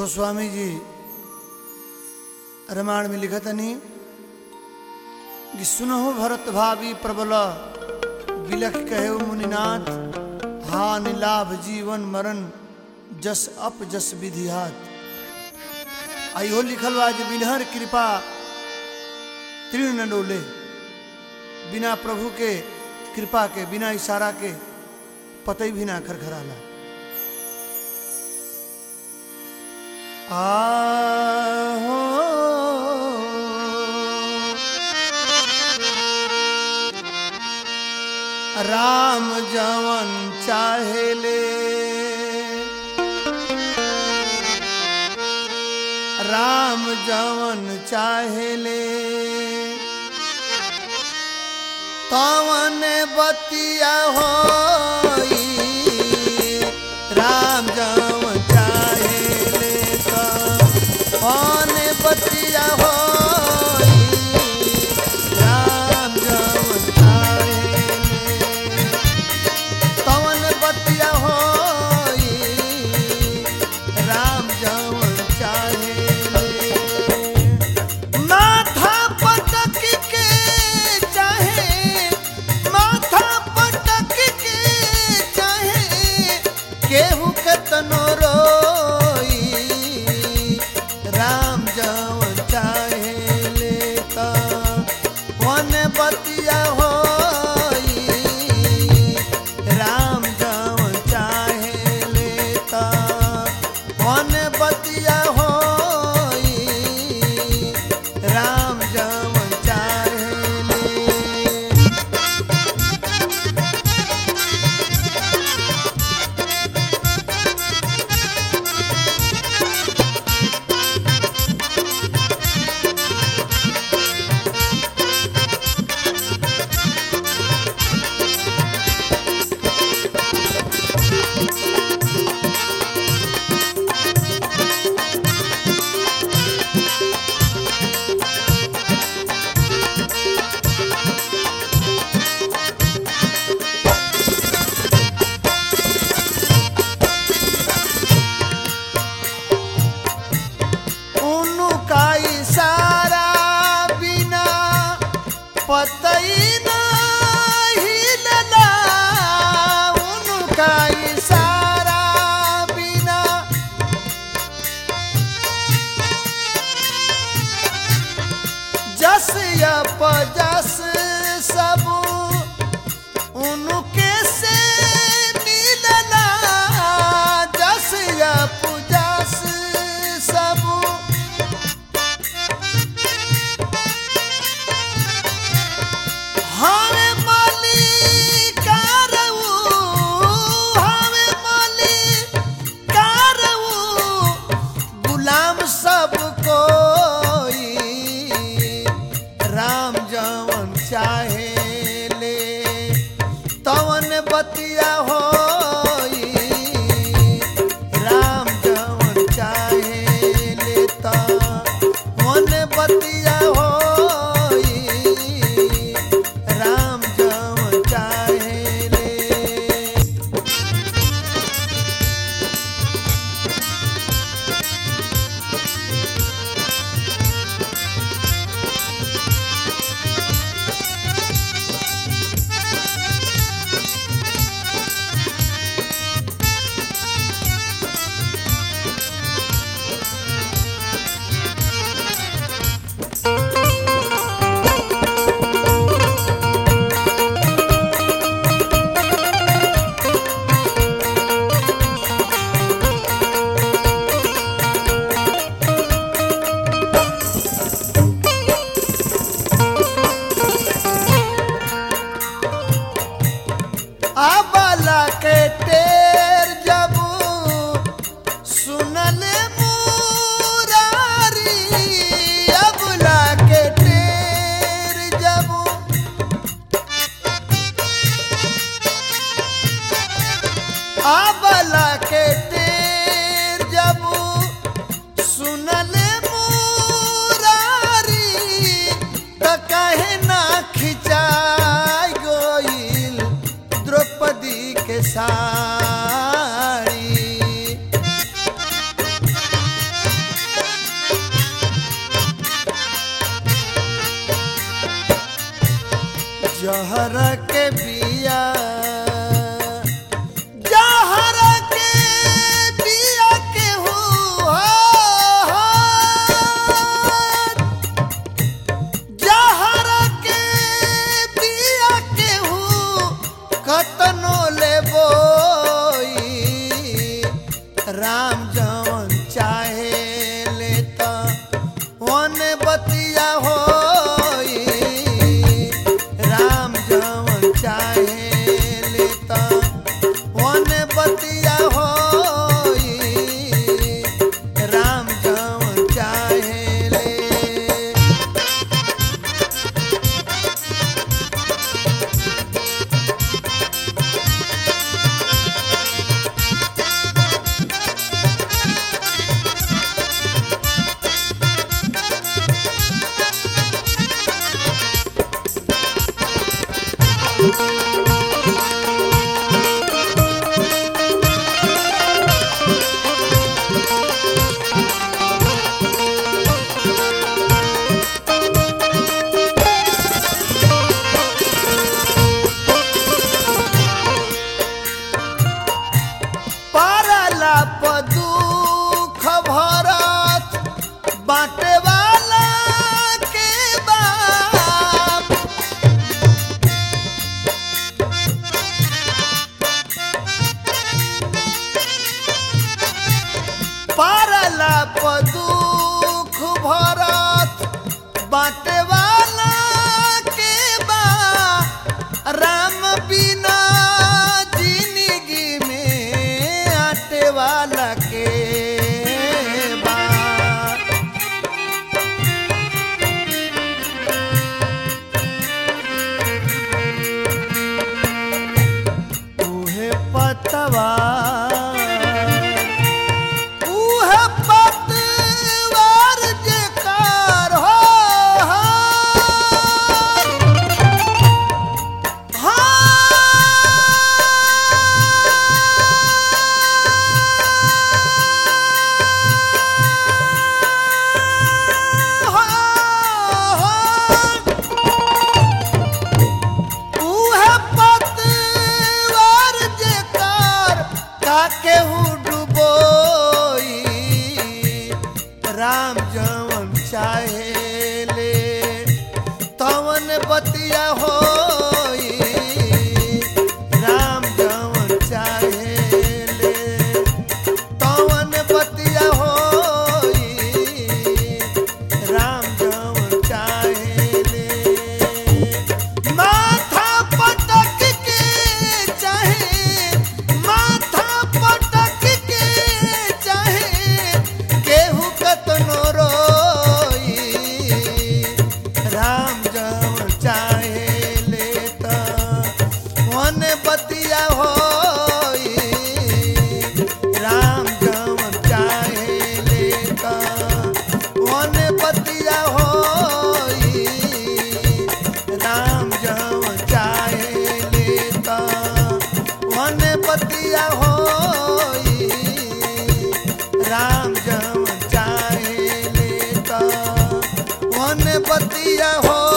गोस्वामी जी रामायण में लिखा तनी कि सुनहो भरत भावी प्रबल बिलख कहे मुनिनाथ हा निलाभ जीवन मरण जस अप जस विधिहात आइहो लिखल बा जे बिनहर कृपा तीर्ण न डोले बिना प्रभु के कृपा के बिना इशारा के पतई भी ना खरखराला आहो राम जवन चाहेले राम जवन चाहेले तवन बतिया होई राम जवन चाहेले तवन बतिया होई राम जवन चाहेले तवन बतिया होई राम जवन चाहेले माथा पटक के चाहे माथा पटक के चाहे केहू कतनो रोई राम जवन चाहे लेता वन बतिया होई राम जवन चाहे लेता वन बतिया होई राम जवन चाहे ले उनका इशारा बिना पतई नहीं लला उनका इशारा बिना जस या पजस सब उनके से मिलला जस या पुजस सब हवे मालिकारऊ हवे मालिकारऊ गुलाम सब कोई राम जवन चाहे ले तवन बतिया होई राम जवन चाहे ले तवन बतिया होई राम जवन चाहे ले Thank जहर के बिया जहर के बिया के हो जहर के बिया के हो कतनो लेबो राम जवन चाहे लेता वन बतिया होई राम जवन चाहे लेता वन बतिया होई राम जवन चाहे ले पारला पदुख भरत बाटे वाला के बाप पारला पदुख भरत बाटे वाला के बा राम बिना जिंदगी में आटे वाला के बा उहे पतवा उहे पतवार जेकार हो उहे पतवार जेकार काके डुबोई राम जवन चाहे ले तवन बतिया होई राम जवन चाहे ले तवन बतिया होई राम जवन चाहे ले माथा पटक के चाहे माथा पटक के चाहे केहू कतनो रोई राम जवन चाहे लेता वन बतिया होई राम जवन चाहे लेता वन बतिया होई राम जवन चाहे लेता वन बतिया होई राम जवन चाहे लेता वन बतिया हो